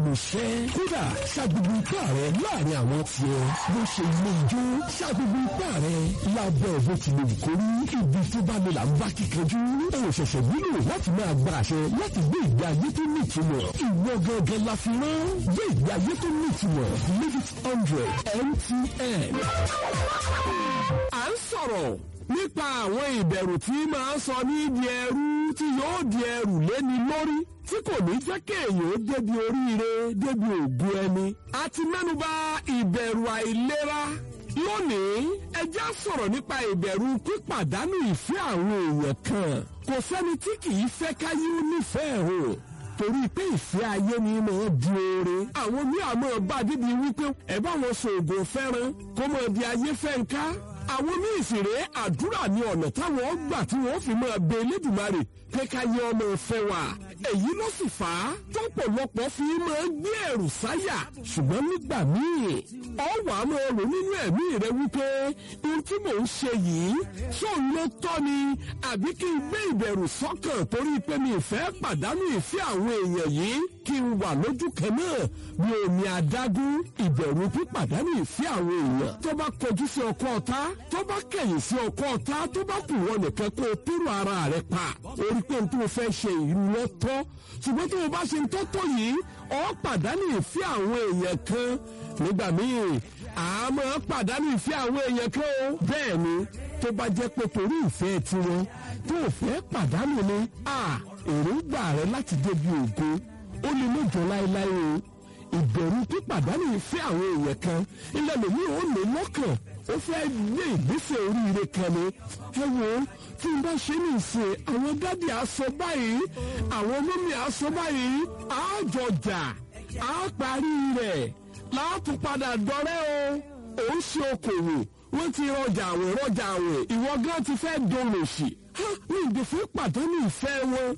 lẹ́nu iṣẹ́ kódà ṣàgbégbé ipá rẹ láàrin àwọn tiẹ̀ bó ṣe ilé ijó ṣàgbégbé ipá rẹ lábẹ́ bó ti lè kó rí ibi tó bá lè là ń bá kíkanjú ó ṣẹ̀ṣẹ̀ nílò láti máa gba àṣẹ láti gbé ìgbé ayé tó ní ìtumọ̀ ìwọ gangan la fi rán gbé ìgbé ayé tó ní ìtumọ̀ live it hundred mtn. à ń sọ̀rọ̀ nípa àwọn ìbẹ̀rù tí máa ń sọ ní di ẹrú tí yóò di ẹrù léni lórí tí kò ní jẹ́ kéèyàn ó débi oríire débi ògùn ẹni. a ti mẹ́nuba ìbẹ̀rù àìlera lónìí ẹjẹ́ sọ̀rọ̀ nípa ìbẹ̀rù pípàdánù ìfẹ́ àwọn èèyàn kan kò sẹ́ni tí kì í fẹ́ káyé ó nífẹ̀ẹ́ o torí pé ìfẹ́ ayé ni mo di oore àwọn ní àmọ́ bá dídí wípé ẹ bá wọn sòògùn fẹ́ràn kó mọ̀ di ayé fẹ́ ń ká àwọn ní ìsìnrè àdúrà ní ọ̀nà táwọn gbà tí wọ́n fi máa bẹ Elédùmarè pé ká yẹ ọmọ ìfẹ́ wa èyí ló sì fà á tọ́pọ̀lọpọ̀ fi máa ń gbé ẹ̀rù sáyà ṣùgbọ́n nígbà míì ọ̀wà máa rò nínú ẹ̀mí rẹ wípé ohun tí mò ń ṣe yìí sóun ló tọ́ ni àbí kí n gbé ìbẹ̀rù sọ́kàn torí pé mi ìfẹ́ pàdánù ìfẹ́ àwọn èèyàn yìí kí n wà lójú kan náà bí omi adágún ìbẹ̀rù pípàdánù ìfẹ́ àwọn èèyàn tó bá kọjú sí ọkọ ọ̀tá tó bá kẹ̀yìn sí ọkọ ọ̀tá tó bá kù wọn nìkan kó o tóró ara rẹ pa orí pé n tó fẹ́ ṣe ìlú lọ tọ́ ṣùgbọ́n tó o bá ṣe ń tọ́tọ̀ yìí ọ pàdánù ìfẹ́ àwọn èèyàn kan nígbà míì àmọ́ pàdánù ìfẹ́ àwọn èèyàn kan o bẹ́ẹ̀ ni tó bá jẹ́ pé torí ìfẹ́ tiwọn tó o fẹ́ pàdánù ni a èròǹgbà rẹ láti débi ògo ó lè mọ̀jọ láéláé o ìbẹ̀rù pípàdánù ìfẹ́ àwọn èèyàn kan ilẹ̀ lòmí ò lè lọ́kàn ó fẹ́ gbé ìgbésẹ̀ oríire kan ni ẹ wo tí n bá ṣe ní ìsìn àwọn dádì aṣọ báyìí àwọn mọ́mí aṣọ báyìí àjọjà á parí rẹ̀ láàtú padà dọ́rẹ́ o ò ń ṣe okòwò wọ́n ti rọjà àwìn rọjà àwìn ìwọ gan ti fẹ́ dolòṣì ní ìdìfẹ́ pàdánù ìfẹ́ wọn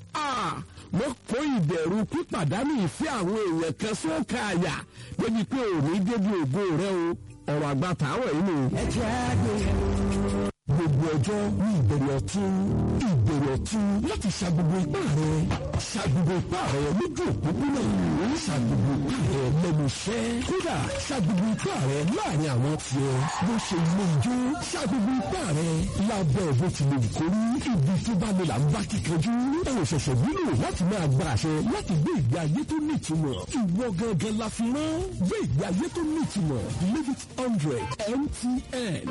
mo kó ìbẹ̀rù pípàdánù ìfẹ́ àwọn èèyàn kan sókè àyà débi pé òní débi ògo rẹ o ọ̀rọ̀ àgbà tààwọ̀ yìí nù. ẹ jẹ́ àgbéyẹ̀wò. gbogbo ọjọ́ ní ìbẹ̀rẹ̀ ọ̀tún ìbẹ̀rẹ̀ ọ̀tún láti ṣa gbogbo ipá rẹ̀ ṣa gbogbo ipá rẹ̀ lójú òpópónà ṣa gbogbo ipá rẹ̀ lẹ́nu iṣẹ́ kódà ṣa gbogbo ipá rẹ̀ láàrin àwọn tiẹ̀ bó ṣe ilé ijó ṣa gbogbo ipá rẹ̀ lábẹ́ bó ti lè kórí ibi tó bá lè là ń bá kíkanjú ó ṣẹ̀ṣẹ̀ nílò láti máa gba àṣẹ láti gbé ìgbé ayé tó ní ìtumọ̀ ìwọ gangan la fi rán gbé ìgbé ayé tó ní ìtumọ̀ live it hundred MTN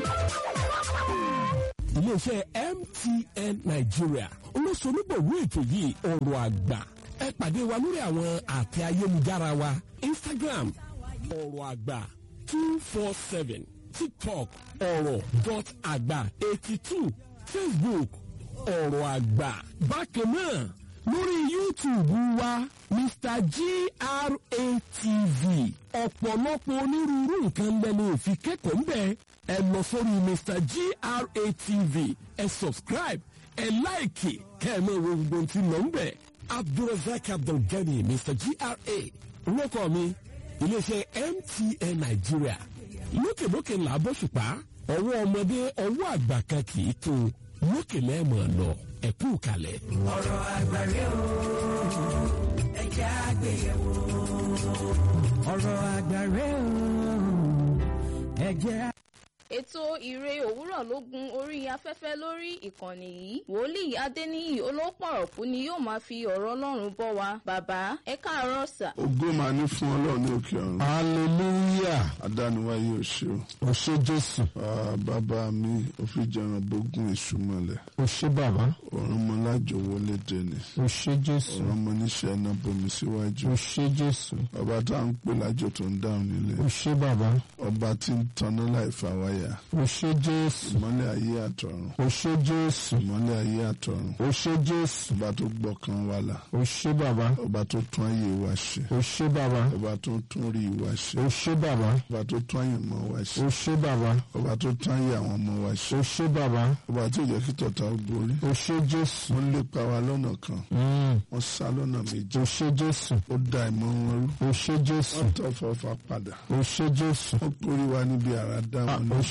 iléeṣẹ́ MTN Nigeria olóṣonígbòwó ètò yìí ọ̀rọ̀ àgbà ẹ pàdé wa lórí àwọn àtẹ ayélujára wa Instagram ọ̀rọ̀ àgbà two four seven TikTok ọ̀rọ̀ dot àgbà eighty two Facebook ọ̀rọ̀ àgbà bákan náà lórí YouTube wa Mr GRATV ọ̀pọ̀lọpọ̀ onírúurú nǹkan lẹ́nu òfin kẹ́kọ̀ọ́ ń bẹ̀ ẹ lọ sórí Mr GRATV ẹ subscribe ẹ láìkì kẹ́ ẹ mọ̀ wo gbogbo tí lọ ń bẹ̀ Abdulrasaq Abdulgani Mr GRA orúkọ mi iléeṣẹ́ MTN Nigeria lókèlókè ńlá bọ́ṣùpá ọwọ́ ọmọdé ọwọ́ àgbà kan kì í tó lókè lẹ́ẹ̀mọ̀ lọ ẹ̀kú kalẹ̀. ọ̀rọ̀ àgbàre o ẹ jẹ́ àgbéyẹ̀wò. ọ̀rọ̀ àgbàre o ẹ jẹ́ ètò ìre òwúrọ̀ ló gun orí afẹ́fẹ́ lórí ìkànnì yìí wòlíì adéníyì olópọ̀rọ̀kú ni yóò máa fi ọ̀rọ̀ ọlọ́run bọ́ wa bàbá ẹ káàárọ̀ sà. ògo máa ní fún ọlọ́run ní òkè ọ̀run hallelujah adániwáyé ò ṣe o o ṣé jésù Ah, bàbá mi ò fi jẹran bógún èṣù mọ́lẹ̀ o ṣé bàbá ọ̀run mọ lájọ wọlé dẹni o ṣé jésù ọ̀run mọ níṣẹ́ iná bomi síwájú o ṣé jésù ọba tá à ń pè lájọ tó ń dáhùn nílé o ṣé bàbá ọba tí ń tanná láì fa wáyà o ṣé jésù ìmọ́lẹ̀ ayé àtọ̀run o ṣé jésù ìmọ́lẹ̀ ayé àtọ̀run o ṣé jésù ọba tó gbọ́kàn wa là o ṣé bàbá ọba tó tún ayé wa ṣe o ṣé bàbá ọba tó tún rí wa ṣe o ṣé bàbá ọba tó tún àyànmọ́ wa ṣe o ṣé bàbá ọba tó tún ayé àwọn ọmọ wa ṣe o ṣé bàbá ọba tí ò jẹ́ kí tọ̀tà ó borí o ṣé jésù wọ́n lépa wa lọ́nà kan Mm. wọ́n sá lọ́nà méjì o ṣé jésù ó da ìmọ̀ wọn rú o ṣé jésù wọ́n tọ́ fọ́fà padà o ṣé jésù wọ́n kórè wa níbi àrà dá Ah, wọn o ní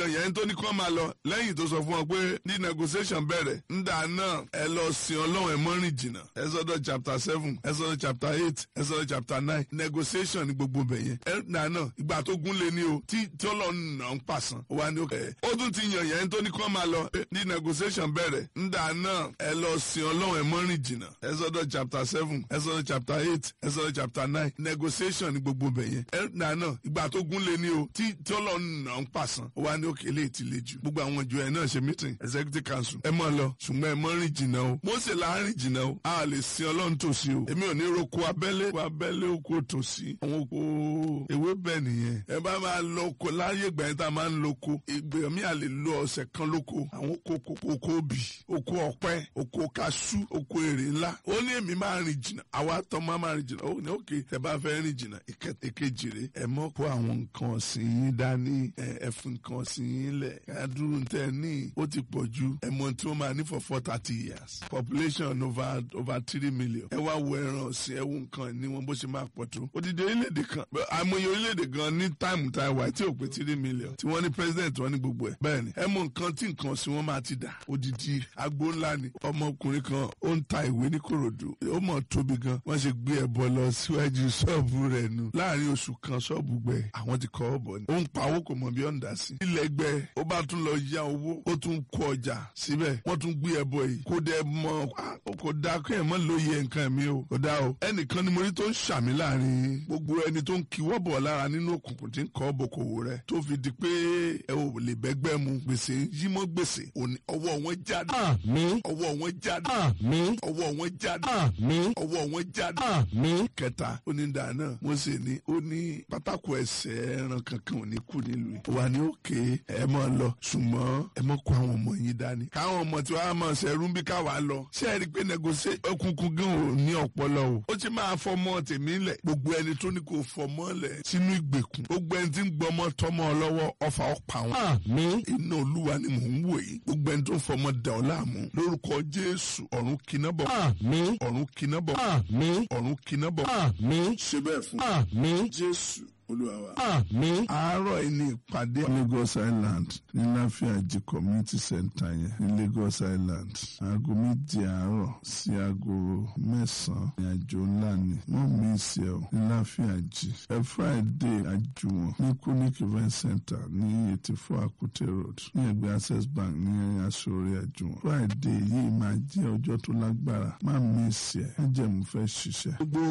yàn yẹn tó ní kí wọ́n máa lọ lẹ́yìn tó sọ fún wọn pé ní negotiation bẹ̀rẹ̀ ńdà náà ẹ lọ sin ọlọ́run ẹ mọ́ rìn jìnnà Exodus chapter seven Exodus chapter eight Exodus chapter nine negotiation ní gbogbo bẹ̀ yẹn ńdà náà ìgbà tó gún lé ní o tí tí ọlọ́run nà ń pàṣán ó wà ní òkè ó tún ti yàn yẹn tó ní kí wọ́n máa lọ ní negotiation bẹ̀rẹ̀ ńdà náà ẹ lọ sin ọlọ́run ẹ mọ́ rìn jìnnà Exodus chapter seven Exodus chapter eight Exodus chapter nine negotiation ní gbogbo bẹ̀ yẹn ńdà náà ìgbà tó gún lé ní o tí tí ọlọ́run nà ń pàṣán ó wà ní òkè lè ti le jù gbogbo àwọn ìjọ ẹ náà ṣe meeting executive council ẹ mọ̀ lọ ṣùgbọ́n ẹ mọ̀ rìn jìnnà o Mósè là ń rìn jìnnà o a lè sin ọlọ́run tòsí o èmi ò ní roko abẹ́lé oko abẹ́lé oko tòsí àwọn oko ewé bẹ́ẹ̀ nìyẹn ẹ bá máa lọ oko láyé ìgbà yẹn tá a máa ń loko ìgbà mi à lè lo ọ̀sẹ̀ kan lóko àwọn oko oko obì oko ọ̀pẹ oko kaṣú oko èrè ńlá ó ní èmi máa rìn jìnnà àwa tọ́ máa máa rìn jìnnà ó ní òkè tẹ bá fẹ́ rìn jìnnà ìkejì rè ẹ mọ́ kó àwọn nǹkan ọ̀sìn yín dání ẹ fún nǹkan ọ̀sìn yín lẹ̀ kádùrú tẹ ní ó ti pọ̀ ju ẹ̀mọ́ tí wọ́n máa ní for four thirty years population over over three million ẹ wá wo ẹran ọ̀sìn ẹ wo nǹkan ní wọn bó ṣe máa pọ̀ tó odidi orílẹ̀-èdè kan àmọye orílẹ̀-èdè gan ní táìmù tá a wà tí ò pé three million tí wọ́n ní president wọn ní gbogbo ẹ̀ bẹ́ẹ̀ ni ẹ mọ nǹkan tí nǹkan ọ̀sìn wọn máa ti dà odidi agbo ńlá ni ọmọkùnrin kan ó ń ta ìwé ní Kòròdú ó mọ̀ tóbi gan wọ́n ṣe gbé ẹbọ lọ síwájú ṣọ́ọ̀bù rẹ̀ nù láàrin oṣù kan ṣọ́ọ̀bù gbẹ àwọn ti kọ́ ọ bọ̀ ni ó ń pa owó kò mọ̀ bí ó ń dà sí ilẹ̀ gbẹ ó bá tún lọ yá owó ó tún kó ọjà síbẹ̀ wọ́n tún gbé ẹbọ yìí kó dẹ mọ kó dá kó ẹ̀ mọ́ lóye nǹkan mi o kó dá o ẹnìkan ni mo rí tó ń ṣàmì láàrin gbogbo ẹni tó ń kíwọ́ bọ̀ lára nínú òkùnkùn tí ń kọ́ bòkòwò rẹ̀ tó fi di pé ẹ ò lè bẹ́gbẹ́ mu gbèsè yí mọ́ gbèsè ọwọ́ wọn jáde àmín ọwọ́ wọn jáde àmín ọwọ́ wọn jáde àmín ọwọ́ wọn jáde àmín kẹta onídàá náà Mósè ní ó ní pátákó ẹsẹ̀ ẹran kankan ò ní kú nílùú yìí wà ní òkè ẹ máa lọ ṣùgbọ́n ẹ máa kó àwọn ọmọ yín dání káwọn ọmọ tí wàá máa ṣẹrú bí káwa lọ ṣé ẹ rí i pé negotiate ọkùnkùn gan ò ní ọpọlọ o ó ti máa fọmọ tèmi lẹ gbogbo ẹni tó ní kó fọmọ lẹ sínú ìgbèkùn gbogbo ẹni tí ń gbọmọ tọmọ lọ́wọ́ ọfà ọpa wọn àmín iná olúwa ni mò ń wò yìí gbogbo ẹni tó ń fọmọ dà ọ́ láàmú lórúkọ Jésù ọ̀run kiná bọ̀ àmín ọ̀run kiná bọ̀ àmín ọ̀run kiná bọ̀ àmín ṣe bẹ́ẹ̀ fún àmín Jésù olúwa wa. àmín àárọ̀ yìí ní ìpàdé Lagos Island ní láfíàjì community center yẹn ní Lagos Island aago méje àárọ̀ sí aago mẹ́sàn-án ní àjò ńlá ni wọ́n mí ìsẹ̀ ọ́ ní láfíàjì ẹ Friday àjùwọ̀n ní Kunik event center ní eighty four Akute road ní ẹgbẹ́ Access Bank ní aṣọ́rẹ́ àjùwọ̀n Friday yìí máa jẹ́ ọjọ́ tó lágbára má mí ìsẹ̀ ẹ jẹ́ mo fẹ́ ṣiṣẹ́. gbogbo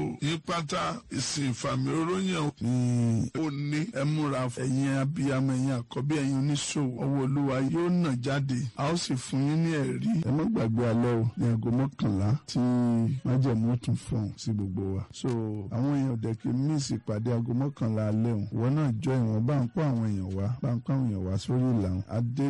yípatá ìsìn ìfàmì oróyàn ní òní ẹ múra ẹ̀yin abiyamọ ẹ̀yin àkọ́bí ẹ̀yin oníṣòwò ọwọ́ olúwa yóò nà jáde a ó sì fún yín ní ẹ̀rí ẹ má gbàgbé alẹ́ o ní aago mọ́kànlá tí májẹ̀mú tún fọ̀hún sí gbogbo wa so àwọn èèyàn dẹ̀kí míìsì ìpàdé aago mọ́kànlá alẹ́ o ìwọ náà jọ ìwọ̀n bá ń kó àwọn èèyàn wá bá ń kó àwọn èèyàn wá sórí ìlànà adé